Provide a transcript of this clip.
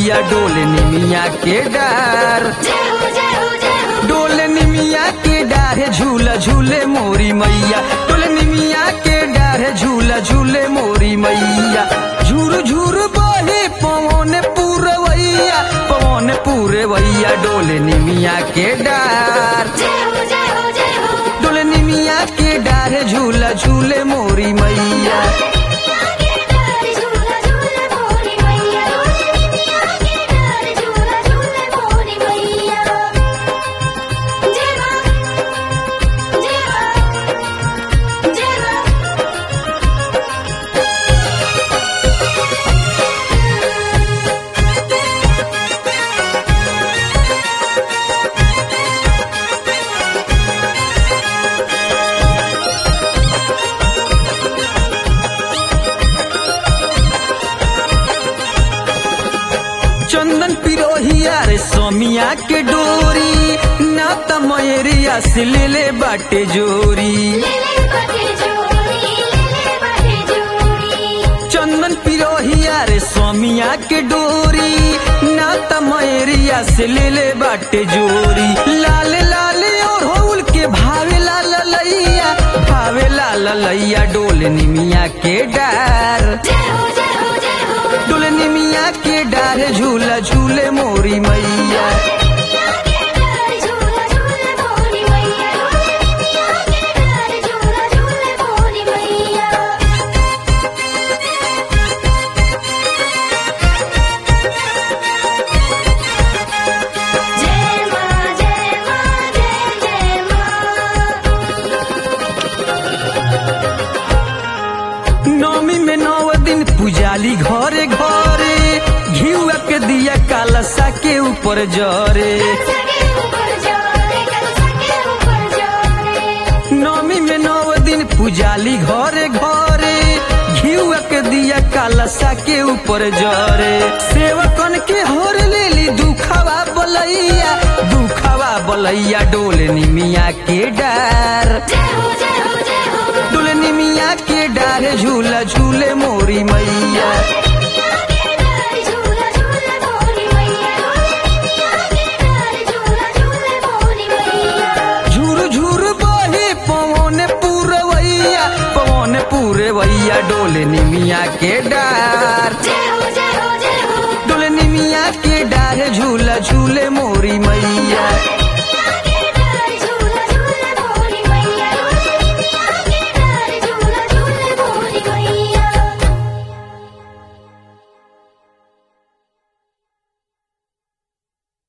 पुरवैया डोले निमिया के डार जय हो जय हो जय हो डोले निमिया के डारे झूला झूले मोरी मैया डोले निमिया के डारे झूला झूले मोरी मैया झूर झूर बहे पवन पुरवैया पवन पुरवैया डोले निमिया के डार जय हो जय हो जय हो डोले निमिया के डारे झूला झूले मोरी मैया दुनिया के डर झूला झूले मोरी मैया दुनिया के डर झूला झूले मोरी मैया जय मां जय मां जय मां चंदन पिरोहिया रे सोमिया के डोरी ना त मयरिया से ले ले बाटे जोरी ले ले बाटे जोड़ी ले ले बाटे जोड़ी चंदन पिरोहिया रे स्वामिया के डोरी ना त मयरिया से ले ले बाटे जोरी लाल लाल और होल के भावे लाल लैया भावे लाल लैया डोल निमिया के डार जय हो जय हो जय हो डोल निमिया के डार झूला झूले मोरी मैया दुनिया के डर झूला झूले मोरी मैया दुनिया के डर झूला झूले मोरी मैया जय मां जय मां जय जय मां नौमी में नौ दिन पुजाली घरे घरे घिउआ के दिया कालसा के ऊपर जरे सके ऊपर जाने कल सके ऊपर जाने नौमी में नौ दिन पुजाली घरे घरे घिउआ के दिया कालसा के ऊपर जरे सेवकन के हर लेली दुखवा बलैया दुखवा बलैया डोल निमिया के डार जय हो जय हो जय हो डोल निमिया के डार झूला झूले मोरी मैया दुनिया के डर झूला झूले मोरी मैया दुनिया के डर झूला झूले मोरी मैया झूर झूर बहे पवन पुरवैया पवन पुरवैया डोले निमिया के डार जय हो जय हो जय हो डोले निमिया के डार झूला झूले